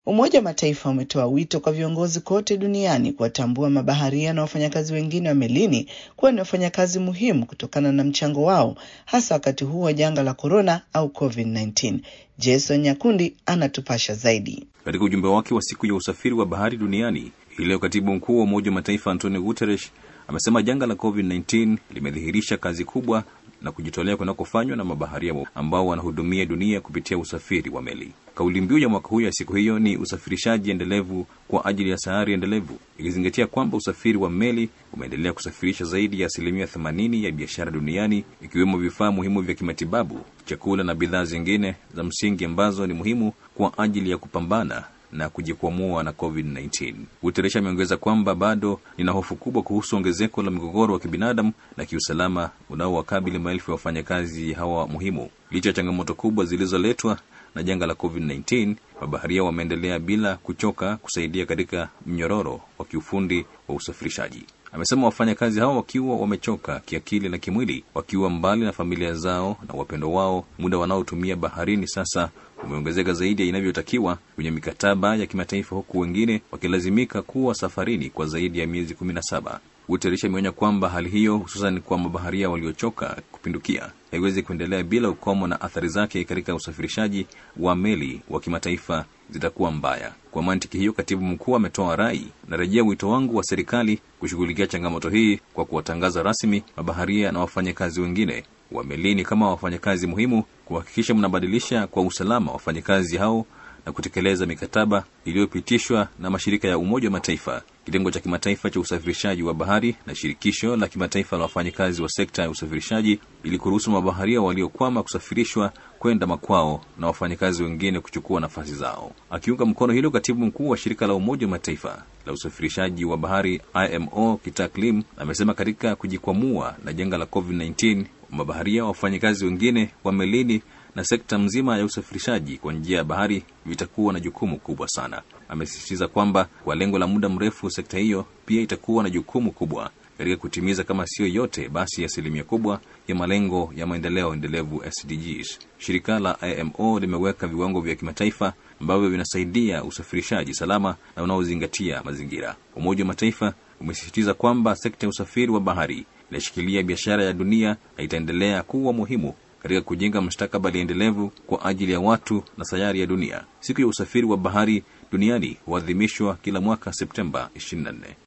Umoja wa Mataifa umetoa wito kwa viongozi kote duniani kuwatambua mabaharia na wafanyakazi wengine wa melini kuwa ni wafanyakazi muhimu kutokana na mchango wao hasa wakati huu wa janga la korona au COVID-19. Jason Nyakundi anatupasha zaidi. Katika ujumbe wake wa siku ya usafiri wa bahari duniani hii leo, katibu mkuu wa Umoja wa Mataifa Antonio Guterres amesema janga la COVID-19 limedhihirisha kazi kubwa na kujitolea kunakofanywa na mabaharia ambao wanahudumia dunia kupitia usafiri wa meli. Kauli mbiu ya mwaka huu ya siku hiyo ni usafirishaji endelevu kwa ajili ya sayari endelevu, ikizingatia kwamba usafiri wa meli umeendelea kusafirisha zaidi ya asilimia 80 ya biashara duniani, ikiwemo vifaa muhimu vya kimatibabu, chakula na bidhaa zingine za msingi ambazo ni muhimu kwa ajili ya kupambana na kujikwamua na COVID-19. Guterres ameongeza kwamba bado nina hofu kubwa kuhusu ongezeko la migogoro wa kibinadamu na kiusalama unaowakabili maelfu ya wafanyakazi hawa muhimu. Licha ya changamoto kubwa zilizoletwa na janga la COVID-19, mabaharia wameendelea bila kuchoka kusaidia katika mnyororo wa kiufundi wa usafirishaji. Amesema wafanyakazi hao wakiwa wamechoka kiakili na kimwili, wakiwa mbali na familia zao na wapendo wao, muda wanaotumia baharini sasa umeongezeka zaidi ya inavyotakiwa kwenye mikataba ya kimataifa, huku wengine wakilazimika kuwa safarini kwa zaidi ya miezi kumi na saba. Guterres ameonya kwamba hali hiyo, hususan kwa mabaharia waliochoka kupindukia, haiwezi kuendelea bila ukomo, na athari zake katika usafirishaji wa meli wa kimataifa zitakuwa mbaya. Kwa mantiki hiyo, katibu mkuu ametoa rai, narejea wito wangu wa serikali kushughulikia changamoto hii kwa kuwatangaza rasmi mabaharia na wafanyakazi wengine wa melini kama wafanyakazi muhimu, kuhakikisha mnabadilisha kwa usalama wafanyakazi hao na kutekeleza mikataba iliyopitishwa na mashirika ya Umoja wa Mataifa, kitengo cha kimataifa cha usafirishaji wa bahari na shirikisho la kimataifa la wafanyakazi wa sekta ya usafirishaji, ili kuruhusu mabaharia waliokwama kusafirishwa kwenda makwao na wafanyakazi wengine kuchukua nafasi zao. Akiunga mkono hilo, katibu mkuu wa shirika la Umoja wa Mataifa la usafirishaji wa bahari IMO Kitak Lim amesema katika kujikwamua na janga la COVID-19 mabaharia, wafanyakazi wengine wa melini na sekta mzima ya usafirishaji kwa njia ya bahari vitakuwa na jukumu kubwa sana. Amesisitiza kwamba kwa lengo la muda mrefu, sekta hiyo pia itakuwa na jukumu kubwa katika kutimiza kama siyo yote basi asilimia kubwa ya malengo ya maendeleo endelevu SDGs. Shirika la IMO limeweka viwango vya kimataifa ambavyo vinasaidia usafirishaji salama na unaozingatia mazingira. Umoja wa Mataifa umesisitiza kwamba sekta ya usafiri wa bahari inashikilia biashara ya dunia na itaendelea kuwa muhimu katika kujenga mustakabali endelevu kwa ajili ya watu na sayari ya dunia. Siku ya usafiri wa bahari duniani huadhimishwa kila mwaka Septemba 24.